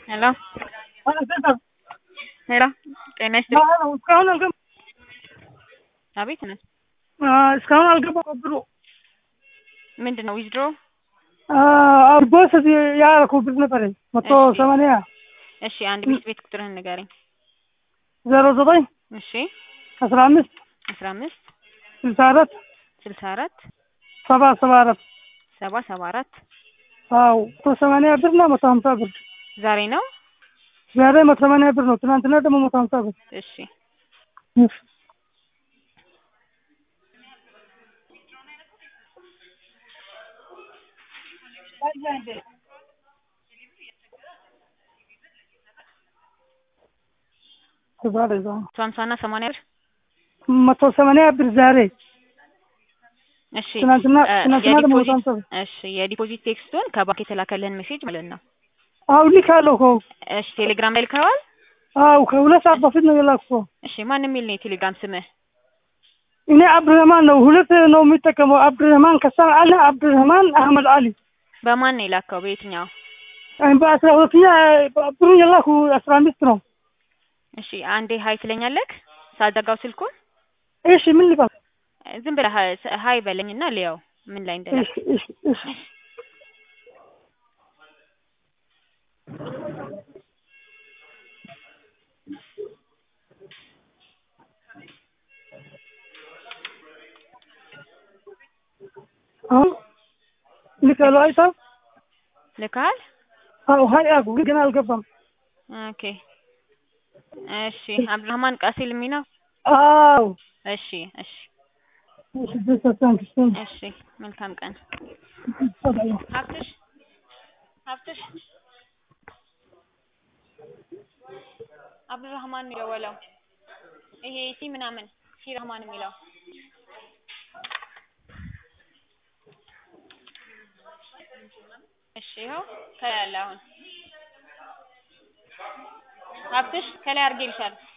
ሄሎ ሄሎ ጤና ይስጥልኝ። እስካሁን አልገባ አቤት ነን። እስካሁን አልገባም ብሩ ምንድን ነው ዊዝድሮ? ቦስ ያደረኩ ብር ነበረኝ መቶ እሺ። ሰማንያ እሺ አንድ ቤት ቤት ቁጥርህን ንገረኝ። ዜሮ ዘጠኝ እሺ አስራ አምስት አስራ አምስት ስልሳ አራት ስልሳ አራት ሰባ ሰባ አራት ሰባ ሰባ አራት አዎ መቶ ሰማንያ ብር እና መቶ ሀምሳ ብር ዛሬ ነው። ዛሬ መቶ ሰማንያ ብር ነው። ትናንትና ደግሞ መቶ ሀምሳ ብር እሺ ዛሬ ዛ መቶ ሀምሳ እና ሰማንያ ብር መቶ ሰማንያ ብር ዛሬ እሺ ትናንትና እ ትናንትና ደግሞ መቶ የዲፖዚት ሀምሳ ብር እሺ የዲፖዚት ቴክስቱን ከባንክ የተላከልህን ሜሴጅ ማለት ነው። አዎ ልካለሁ እኮ እሺ ቴሌግራም ላይ ልከዋል። አዎ ከሁለት ሰዓት በፊት ነው የላኩት። እሺ ማን የሚል ነው የቴሌግራም ስምህ? እኔ አብዱረህማን ነው ሁለት ነው የሚጠቀመው አብዱረህማን ከሳን አለ አብዱረህማን አህመድ አሊ በማን ነው የላከው? በየትኛው? በአስራ ሁለተኛ ብሩ የላኩ አስራ አምስት ነው። እሺ አንዴ ሀይ ትለኛለህ ሳልዘጋው ስልኩን እሺ ምን ልባል? ዝም ብለህ ሀ- ሀይ በለኝና ልየው ምን ላይ እንደላክ እሺ እሺ እሺ አሁን ልካለሁ አይታ ልካል። አዎ ሀይ አልኩ ግን አልገባም። ኦኬ እሺ አብዱራህማን ቃሲል የሚለው አዎ እሺ እሺ እሺ ደስ ታንክስ እሺ መልካም ቀን ታንክስ ሀብትሽ ሀብትሽ አብዱራህማን ነው የደወለው ይሄ ሲ ምናምን ሲ ረህማን የሚለው እሺ ይኸው ከላይ አለ አሁን ሀብትሽ ከላይ አድርጌልሻለሁ